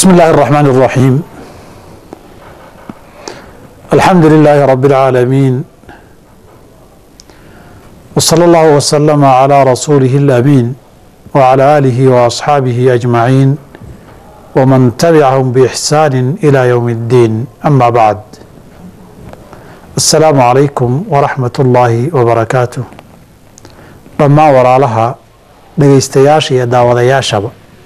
بسم الله الرحمن الرحيم الحمد لله رب العالمين وصلى الله وسلم على رسوله الأمين وعلى آله وأصحابه أجمعين ومن تبعهم بإحسان إلى يوم الدين أما بعد السلام عليكم ورحمة الله وبركاته لما وراء لها dhegeystayaasha iyo daawadayaashaba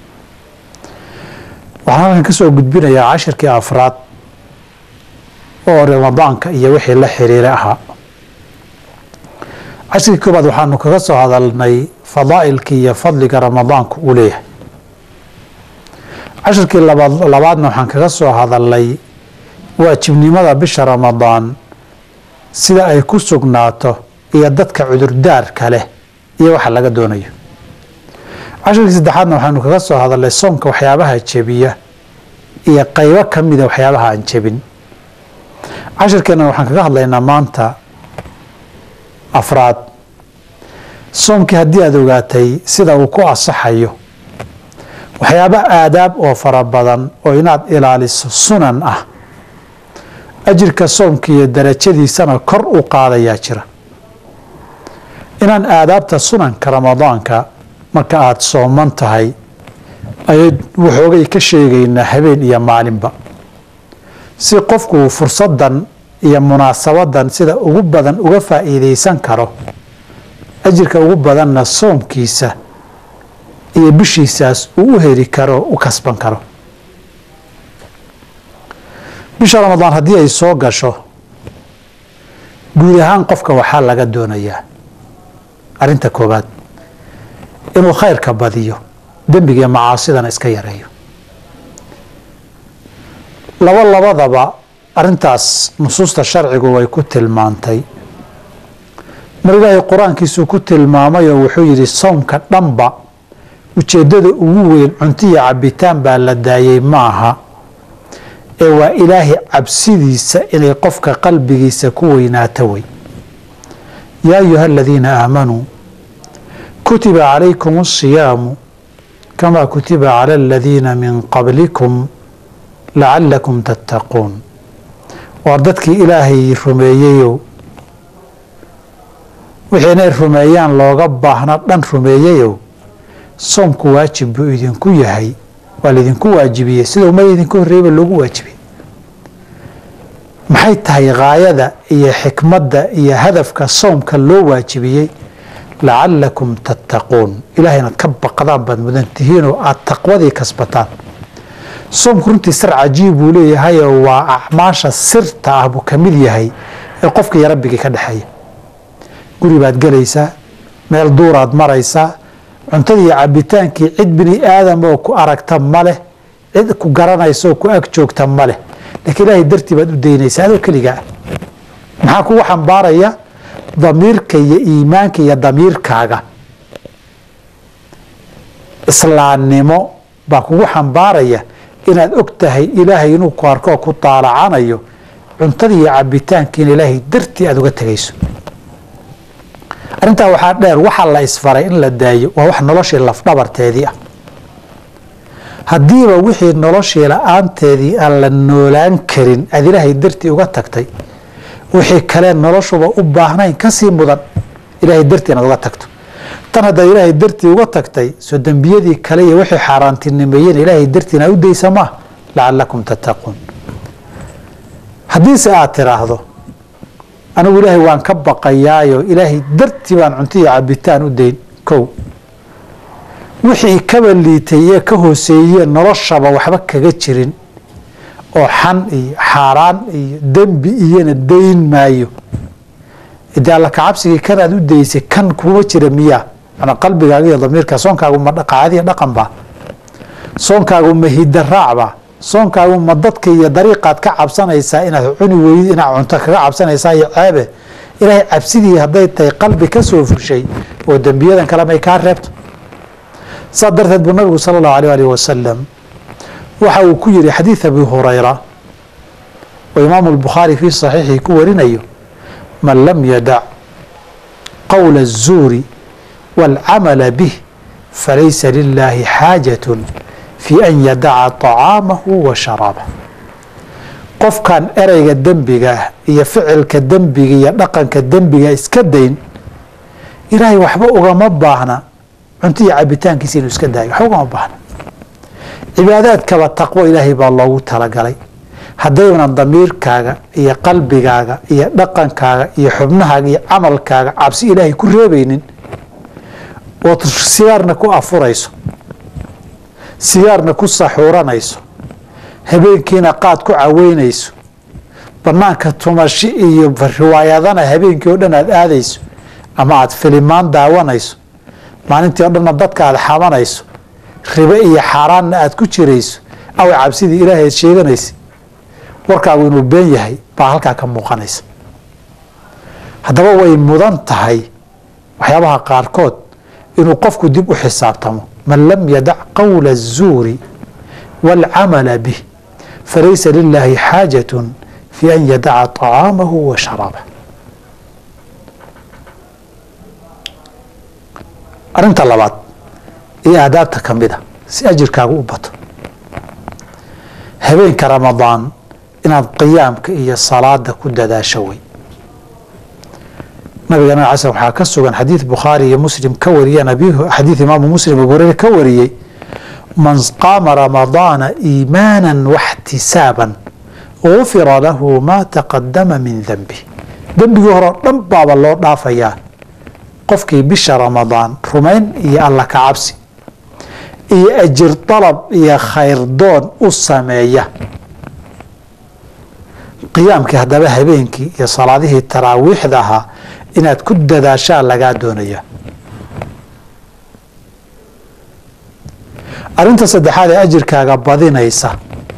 waxaan halkan ka soo gudbinayaa cashirkii afraad oo ramadaanka iyo wixii la xiriira ahaa cashirkii koobaad waxaanu kaga soo hadalnay fadaa'ilkii iyo fadliga ramadaanku uu leeyahay cashirkii labaad labaadna waxaan kaga soo hadalnay waajibnimada bisha ramadaan sida ay ku sugnaato iyo dadka cudurdaarka leh iyo waxa laga doonayo cashirkii saddexaadna waxaanu kaga soo hadalnay soomka waxyaabaha jebiya iyo qaybo ka mida waxyaabaha aan jebin cashirkeenna waxaan kaga hadlaynaa maanta afraad soomkii haddii aada ogaatay sida uu ku asaxayo waxyaaba aadaab oo fara badan oo inaad ilaaliso sunan ah ajirka soomka iyo darajadiisana kor u qaadayaa jira inaan aadaabta sunanka ramadaanka marka aada sooman tahay ayay waxoogay ka sheegaynaa habeen iyo maalinba si qofku uu fursadan iyo munaasabadan sida ugu badan uga faa'iidaysan karo ajirka ugu badanna soomkiisa iyo bishiisaas uu u heli karo u kasban karo bisha ramadaan haddii ay soo gasho guud ahaan qofka waxaa laga doonayaa arrinta koobaad inuu khayrka badiyo dembiga macaasidana iska yareeyo laba labadaba arrintaas nusuusta sharcigu way ku tilmaantay mar ilaahay qur-aankiisuu ku tilmaamay oo wuxuu yidhi soomka dhanba ujeeddada ugu weyn cuntiya cabitaan baa la daayey ma aha ee waa ilaahay cabsidiisa inay qofka qalbigiisa ku weynaato wey yaa ayuha aladiina aamanuu kutiba calaykum asiyaamu kamaa kutiba cala aladiina min qablikum lacalakum tattaquun waar dadkii ilaahay rumeeyeyow wixii inay rumeeyaan looga baahna dhan rumeeyeyow soomku waajib buu idinku yahay waa laydinku waajibiyey sida ummada idinku horreeyaba loogu waajibiyey maxay tahay haayada iyo xikmadda iyo hadafka soomka loo waajibiyey lacalakum tattaquun ilahay inaad ka baqdaan baad mudan tihiinoo aada taqwadii kasbataan soomku runtii sir cajiib buu leeyahayoo waa acmaasha sirta ah buu ka mid yahay ee qofka iyo rabbigii ka dhexeeya guri baad gelaysaa meel duuraad maraysaa cuntadii iyo cabitaankii cid bini aadam oo ku aragta ma leh cid ku garanaysa oo ku ag joogta ma leh laakiin ilaahay dartii baad u daynaysaa adoo keligaa maxaa kugu xambaaraya damiirka iyo iimaanka iyo damiirkaaga islaamnimo baa kugu xambaaraya inaad og tahay ilaahay inuu ku arkoo ku daalacanayo cuntada iyo cabitaankiina ilaahay dartii aada uga tegayso arrintaa waxaa dheer waxaa la isfaray in la daayo waa wax noloshii lafdhabarteedii ah haddiiba wixii noloshii la-aanteedii aan la noolaan karin aada ilaahay dartii uga tagtay wixii kale noloshuba u baahnayn kasii mudan ilaahay dartii inaad uga tagto tan haddaad ilaahay dartii uga tagtay soo dembiyadii kale iyo wixii xaaraantinimeeyeen ilaahay dartii inaad u daysa maa lacalakum tattaquun haddiise aad tiraahdo anigu ilaahay waan ka baqayaayo ilaahay dartii baan cunto iyo cabitaan u dayn kow wixii kaba liitay iyo ka hooseeyeen noloshaba waxba kaga jirin oo xan iyo xaaraan iyo dembi iyona dayn maayo dee alla kacabsigii kanaad u daysay kan kuma jira miyaa manaa qalbigaaga iyo damiirka soonkaagu ma qaadiya dhaqan baa soonkaagu ma hidaraacba soonkaagu ma dadka iyo dariiqaad ka cabsanaysaa inaad cuni weyd inaad cunto kaga cabsanaysaa iyo ceebe ilaahay cabsidii hadday tahay qalbi ka soo fushay oo dembiyadan kale may kaa reebto saa darteed buu nabigu sala allahu alيh alih wasalam waxa uu ku yihi xadiid abi hurayra oo imaamu albukhaari fii saxiixii ku warinayo man lam yadac qowla الzuuri wاlcamala bih falaysa lilaahi xaajaة fii an yadaca طacaamahu wa sharaabah qofkan ereyga dembiga ah iyo ficilka dembiga iyo dhaqanka dembiga iska dayn ilaahay waxba ugama baahna cunto iyo cabitaankiisa inuu iska daayo waxba ugama baahna cibaadaadkaba taqwo ilaahay baa loogu talagalay haddaynan damiirkaaga iyo qalbigaaga iyo dhaqankaaga iyo xubnahaaga iyo camalkaaga cabsi ilaahay ku reebaynin ood sigaarna ku afurayso sigaarna ku saxuuranayso habeenkiina qaad ku caweynayso banaanka tumashi iyo riwaayadana habeenkii oo dhan aad aadayso ama aad filimaan daawanayso maalintii o dhanna dadka aad xamanayso ribe iyo xaaraanna aad ku jirayso awa cabsidii ilaahay aad sheeganaysa warkaagu inuu been yahay baa halkaa ka muuqanaysa haddaba way mudan tahay waxyaabaha qaarkood inuu qofku dib u xisaabtamo man lam yadac qowla الzuuri wاlcamala bih falaysa lilaahi xaajaة fi an yadaca طacaamahu wa sharaabah arinta labaad iyo aadaabta ka mida si ajirkaagu u bato habeenka ramadaan inaad qiyaamka iyo salaada ku dadaasho wey nabigeena ala sl waxaa ka sugan xadiid bukhaari iyo muslim ka wariyeen xadiid imaamu muslim abu hureyre ka wariyey man qaama ramadaana iimaana waxtisaaban gufira lahu maa taqadama min denbi dembigii hore o dhan baaba loo dhaafayaa qofkii bisha ramadaan rumayn iyo alla ka cabsi iyo ajir dalab iyo khayrdoon u sameeya qiyaamkii haddaba habeenkii iyo salaadihii taraawiixda ahaa inaad ku dadaashaa lagaa doonaya arinta saddexaad ee ajirkaaga badinaysa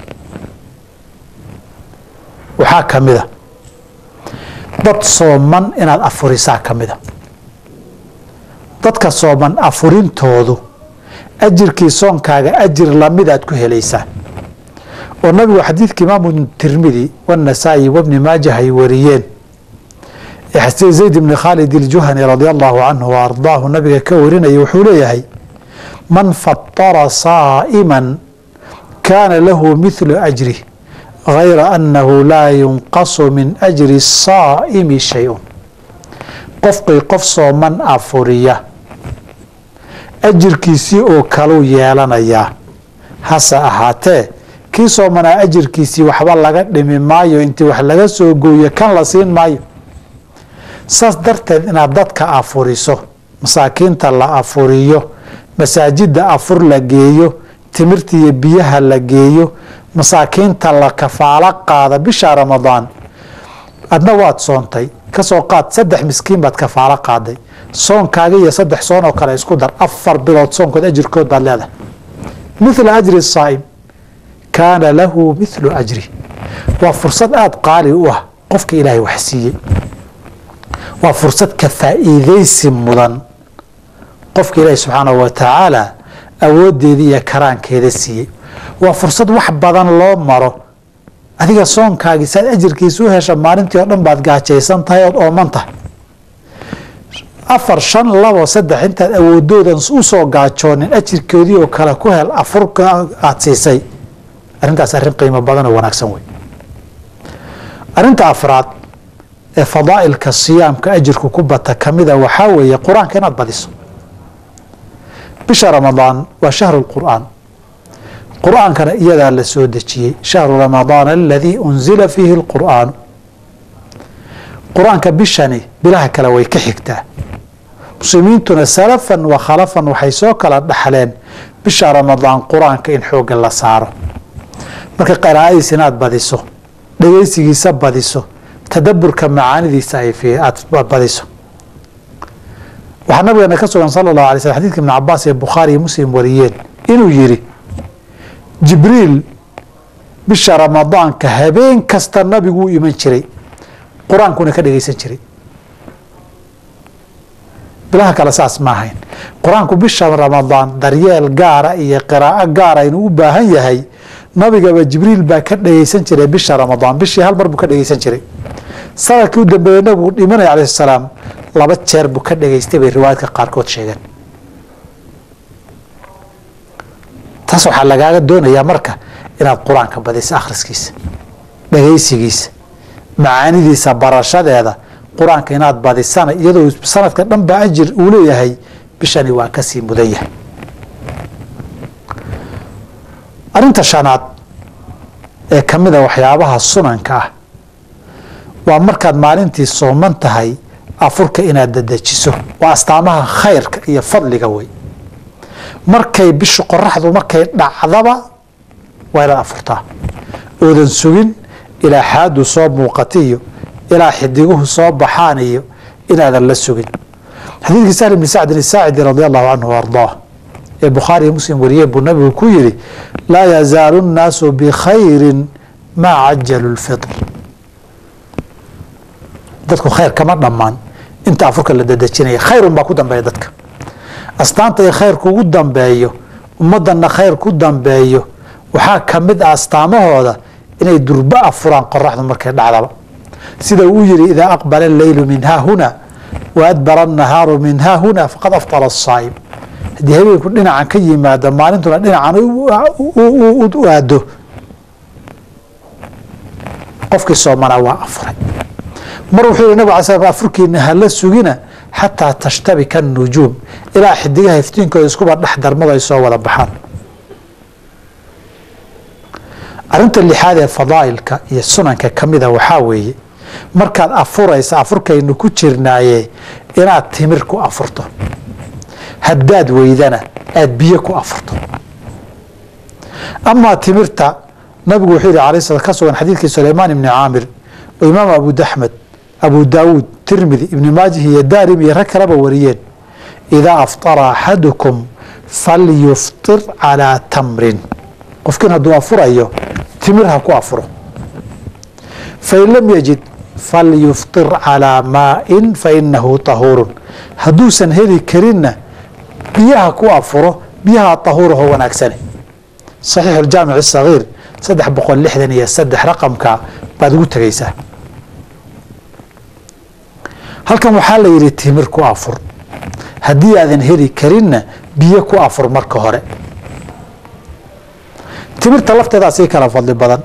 waxaa ka mida dad sooman inaad afurisaa ka mida dadka sooman afurintoodu ajirkii soonkaaga ajir lamid aad ku helaysaa oo nabigu xadiidka imaamu tirmidi wanasaa'i wabni maajah ay wariyeen ee zayd bni khaalid iljuhani radia allahu canhu wa ardaahu nabiga ka warinaya wuxuu leeyahay man fatara saa'iman kaana lahu mithlu ajrih gayra annahu laa yunqasu min ajri saa'imi shay-un qofkii qof sooman afuriya ajirkiisii oo kaluu yeelanayaa hase ahaatee kii soomanaa ajirkiisii waxba laga dhimi maayo intii wax laga soo gooyo kan la siin maayo saas darteed inaad dadka afuriso masaakiinta la afuriyo masaajidda afur la geeyo timirta iyo biyaha la geeyo masaakiinta la kafaalo qaada bisha ramadaan adna waad soontay kasoo qaad saddex miskiin baad kafaalo qaaday soonkaaga iyo saddex soon oo kale isku dar afar bilood soonkood ajirkood baad leedahay mithla ajri saa'im kaana lahu mithlu ajri waa fursad aada qaali u ah qofka ilaahay wax siiyey waa fursad ka faa'iidaysi mudan qofka ilaahi subxaanahu wa tacaala awooddeeda iyo karaankeeda siiyey waa fursad wax badan loo maro adiga soonkaagii saad ajirkiisa u hesha maalintii oo dhan baad gaajaysan tahay ood ooman tahay afar shan labo saddex intaad awoodoodan usoo gaajoonin ajirkoodii oo kale ku hel afurka aada siisay arrintaas arrin qiimo badan oo wanaagsan wey arrinta afraad ee fadaa'ilka siyaamka ajirku ku bata kamida waxaa weeye qur-aanka inaad badiso bisha ramadaan waa shahru lqur'aan qur-aankana iyadaa la soo dejiyey shahru ramadaana aladii unzila fiihi lqur'aanu qur-aanka bishani bilaha kale way ka xigtaa muslimiintuna salafan wa khalafan waxay soo kala dhaxleen bisha ramadaan qur-aanka in xoogga la saaro marka qaraa'adiis inaad badiso dhegeysigiisa badiso tadaburka macaanidiisa aad badiso waxaa nabigeena ka sugan sala allahu alay slm xadidka ibn cabaas ee bukhaari iyo muslim wariyeen inuu yidhi jibriil bisha ramadaanka habeen kasta nabigu u iman jiray qur-aankuna ka dhegeysan jiray bilaha kale saas ma ahayn qur-aanku bisha ramadaan daryeel gaara iyo qiraa'o gaara inuu u baahan yahay nabigaba jibriil baa ka dhegeysan jiray bisha ramadaan bishii hal mar buu ka dhegeysan jiray sanadkii u dambeeyey nabigu dhimanaya calayhi salaam laba jeer buu ka dhegeystay bay riwaayadka qaarkood sheegeen taas waxaa lagaaga doonayaa marka inaad qur-aanka badiso akhriskiisa dhagaysigiisa macaanidiisa barashadeeda qur-aanka inaad badisana iyadoo sanadka dhan ba ajir uu leeyahay bishani waa kasii mudan yahay arinta shanaad ee ka mida waxyaabaha sunanka ah waa markaad maalintii sooman tahay afurka inaad dadejiso waa astaamaha khayrka iyo fadliga wey markay bishu qoraxdu markay dhacdaba waa inaad afurtaa oodan sugin ilaa xaadu soo muuqata iyo ilaa xidiguhu soo baxaan iyo inaadan la sugin xadiidkii sahl bni sacdin isaacidi radi allahu canhu ardaah ee bukhaariyo muslim wariyeen buu nabigu ku yidhi laa yazaalu nnaasu bikhayrin maa cajalu lfitr dadku khayr kama dhammaan inta afurka la dadejinaya khayrun baa ku dambeeya dadka astaanta ay khayr kugu dambeeyo ummaddanna khayr ku dambeeyo waxaa ka mid ah astaamahooda inay durba afuraan qoraxdu markay dhacdaba sida uu yidhi idaa aqbala alleylu min haahuna wa adbara annahaaru min haahuna faqad aftara asaa'im haddii habeenku dhinacan ka yimaado maalintuna dhinacan u aado qofkii soomanaa waa afuray mar wuxuu yihi nabig ala sl afurkiina hala sugina xataa tashtabika anujuum ilaa xidigaha iftiinkooda iskuba dhex darmadu ay soo wada baxaan arinta lixaad ee fadaa'ilka iyo sunanka ka mida waxaa weeye markaad afuraysa afurkaynu ku jirnaaye inaad timir ku afurto haddaad weydana aad biyo ku afurto amaa timirta nabigu wuxuu yihi alay sl ka sugan xadiidkii sulaymaan ibni caamir oo imaam abu axmed abu daawuud tirmidi ibni maajih iyo daarim iyo rag kaleba wariyeen idaa aftara axadukum falyuftir calaa tamrin qofkiin hadduu afurayo timir ha ku afuro fain lam yajid falyuftir calaa maain fainahu tahuurun hadduusan heli karinna biyaha ku afuro biyaha tahuuraho wanaagsane saxiixu ljaamic sagiir saddex boqol lixdan iyo saddex raqamka baad ugu tegaysaa halkan waxaa la yidhi timir ku afur haddii aadan heli karinna biyo ku afur marka hore timirta lafteedaa sii kala fadli badan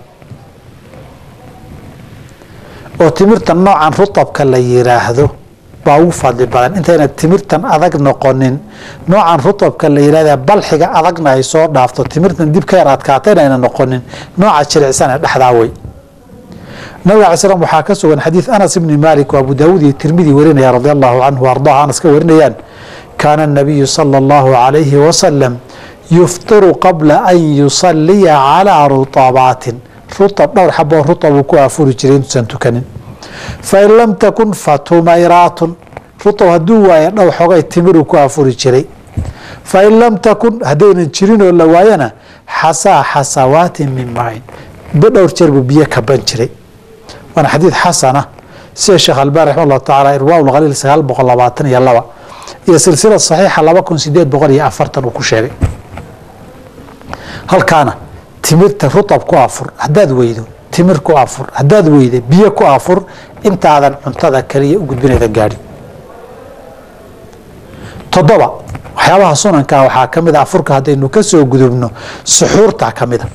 oo timirta noocan rutabka la yiraahdo baa ugu fadli badan intayna timirtan adag noqonin noocan rutabka la yirahda balxiga adagna ay soo dhaafto timirtan dib ka yar adkaatayna ayna noqonin nooca jilicsan ee dhexdaa wey nabiga alay slam waxaa ka sugan xadiid anas ibni maalik oo abu daawuud iyo tirmidi warinaya radi allahu canhu ardaha anas ka warinayaan kaana nabiyu sala allahu calayhi wasalam yuftiru qabla an yusaliya calaa rutabaatin rutab dhowr xaboo rutab uu ku afuri jiray intuusan tukanin fain lam takun fatumayraatun rutab hadduu waayo dhow xogay timiruu ku afuri jiray fain lam takun haddaynan jirin oo la waayana xasaa xasawaatin min maain dhowr jeer buu biyo kaban jiray waana xadiid xasana sida sheekh albani raxima allahu tacaala irwaa lkhaliil sagaal boqol labaatan iyo laba iyo silsila saxiixa laba kun sideed boqol iyo afartan uu ku sheegay halkaana timirta rutab ku afur haddaad weydo timir ku afur haddaad weyda biyo ku afur intaadan cuntada kaliya u gudbinayda gaadhin toddoba waxyaabaha sunankaa waxaa ka mid a afurka haddaynu ka soo gudubno suxuurtaa ka mida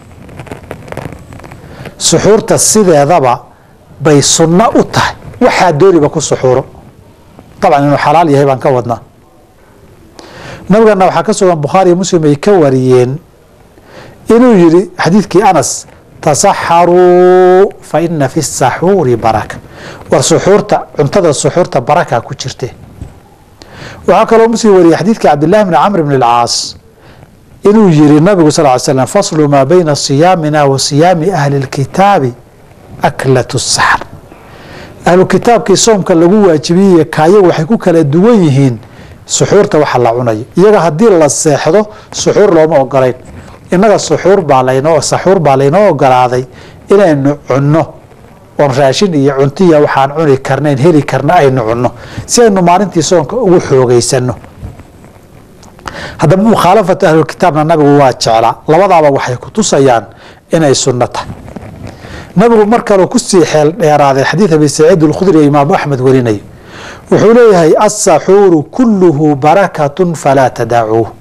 suxuurta sideedaba bay sunno u tahay waxaa dooniba ku suxuuro dabcan inuu xalaal yahay baan ka wadnaa nabigana waxaa ka sugan bukhaari iyo muslim ay ka wariyeen inuu yihi xadiidkii anas tasaxaruu fa ina fi saxuuri baraka war suxuurta cuntada suxuurta baraka ku jirte waxaa kaloo muslim wariyey xadiidkii cabdillahi bni camr bn اlcaas inuu yihi nabigu sal ly slam faslu maa bayna siyaamina wa siyaami ahli اlkitaabi aklatu saxr ahlu kitaabkii soomka lagu waajibiyey kaayagu waxay ku kala duwan yihiin suxuurta waxa la cunayo iyaga haddii la seexdo suxuur looma ogolayn innaga suxuur baa laynoo saxuur baa laynoo ogolaaday inaynu cunno oon raashin iyo cuntiya waxaan cuni karnayn heli karna aynu cunno si aynu maalintii soonka ugu xoogeysano haddaba mukhaalafatu ahlulkitaabna nabigu waa jeclaa labadaaba waxay ku tusayaan inay sunno tahay nabigu mar kaleu kusii xeel dheeraaday xadiid abi saciid alkhudri ee imaamu axmed warinayo wuxuu leeyahay asaxuuru kulluhu barakatun falaa tadaacuuh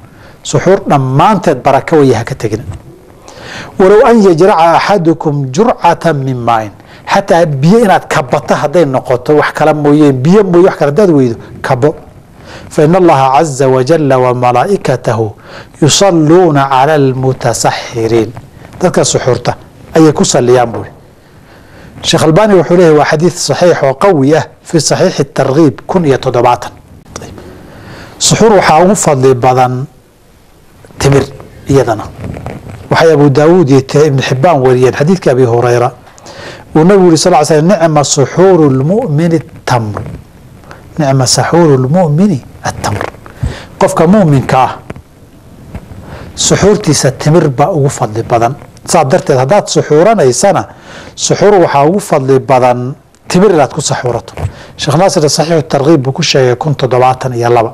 suxuur dhammaanteed baraka waya ha ka tegina walow an yajraca axadukum jurcatan min maain xataa biyo inaad kabato hadday noqoto wax kala mooyeen biyo mooye wax kale hadaad weydo kabo fain allaha caza wajala wamalaa'ikatahu yusaluuna cala almutasaxiriin dadka suxuurta ayay ku saliyaan buuri sheekh albani wuxuu leeyahy waa xadiid saxiix oo qawi ah fi saxiixi tarkiib kun iyo toddobaatan suxuur waxaa ugu fadli badan timir iyadana waxay abu daawuud iyo ibn xibaan wariyeen xadiidka abi hurayra uu nabigu yuri sal l sl nicma suxuuru lmumini tamr nicma saxuuru lmumini attamr qofka muminka ah suxuurtiisa timir baa ugu fadli badan saas darteed haddaad suxuuranaysana suxuur waxaa ugu fadli badan timir inaad ku saxuurato sheekh naasir saxiixu tarkiib buu ku sheegay kun toddobaatan iyo laba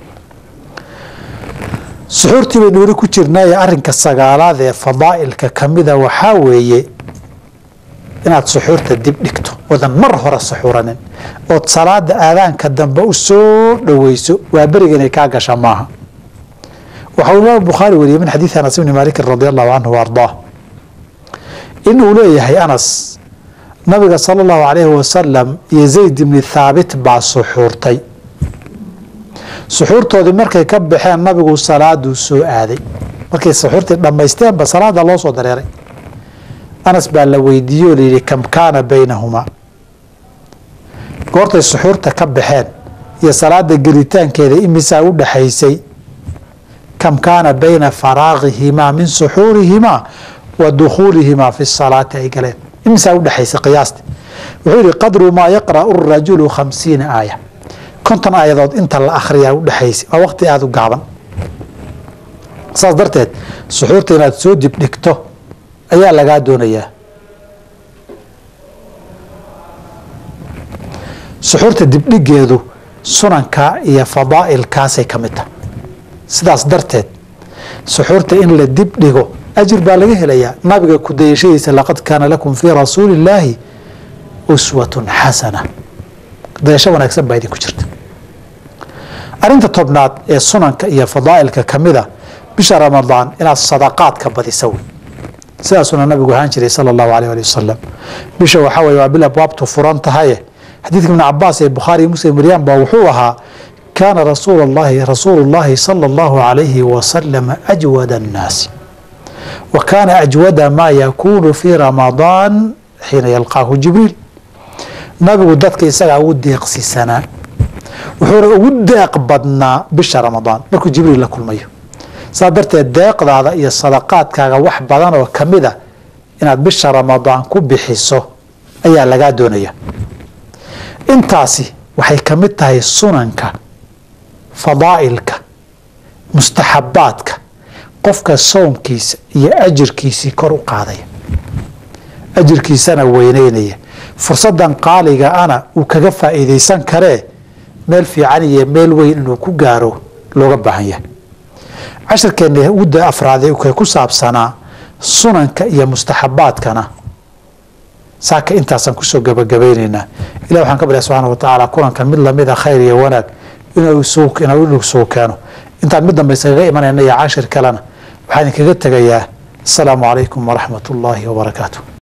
suxuurtii baynu weli ku jirnaaye arinka sagaalaad ee fadaa'ilka kamida waxaa weeye inaad suxuurta dib dhigto wadan mar hore suxuuranin ood salaada aadaanka dambe u soo dhoweyso waa beriga inay kaa gasha maaha waxaa uu imaam bukhaari wariyey min xadiidi anas ibni maalikin radi allahu canhu wa ardaah inuu leeyahay anas nabiga sala allahu calayhi wasalam iyo zayd ibni thaabit baa suxuurtay suxuurtoodii markay ka baxeen nabigu salaaduu soo aaday markay suxuurtii dhammaysteenba salaada loo soo dareeray anas baa la weydiiye oo layidhi kam kaana baynahumaa goortay suxuurta ka baxeen iyo salaada gelitaankeeda imisaa u dhaxaysay kam kaana bayna faraaqihimaa min suxuurihimaa wa dukhuulihimaa fi salaati ay galeen imisaa u dhexaysay qiyaasti wuxuu yihi qadru maa yaqra'u rajulu khamsiina aaya konton aayadood inta la akhriyaa u dhexaysay waa waqti aada u gaaban saas darteed suxuurta inaad soo dibdhigto ayaa lagaa doonayaa suxuurta dibdhigeedu sunanka iyo fadaa'ilkaasay ka mid tahay sidaas darteed suxuurta in la dibdhigo ajir baa laga helayaa nabiga ku dayashadiisa laqad kaana lakum fii rasuuli illaahi uswatun xasana dayasho wanaagsan baa idinku jirta arinta tobnaad ee sunanka iyo fadaa'ilka kamida bisha ramadaan inaad sadaqaadka badisa wey sidaasuna nabigu ahaan jiray sala allahu alayh ali wasalam bisha waxaa weye waa bil abwaabtu furan tahaye xadiidka ibn cabaas ee bukhaari iyo muslim wariyaan baa wuxuu ahaa kaana rasuul llahi rasuulu llahi sala allahu alayhi wasalam ajwada annaasi wa kaana ajwada maa yakuunu fii ramadaan xiina yalqaahu jibriil nabigu dadka isagaa ugu deeqsisanaa wuxuuna ugu deeq badnaa bisha ramadaan markuu jibriil la kulmayo saa darteed deeqdaada iyo sadaqaadkaaga wax badan oo kamida inaad bisha ramadaan ku bixiso ayaa lagaa doonaya intaasi waxay ka mid tahay sunanka fadaa'ilka mustaxabaadka qofka soomkiisa iyo ajirkiisii kor u qaadaya ajirkiisana weyneynaya fursadan qaaliga ana uu kaga faa'iidaysan karee meel fiican iyo meel weyn inuu ku gaaro looga baahan yahay cashirkeena uda afraade kay ku saabsanaa sunanka iyo mustaxabaadkana saaka intaasaan kusoo gabagabaynaynaa ilah waxaan ka barya subxaana wa tacaala kulankan mid lamida khayr iyo wanaag inuu isugu keeno intaan mid dambe iskaga imanayna iyo cashir kalena waxaan idinkaga tegayaa asalaamu calaykum waraxmat ullaahi wabarakaatu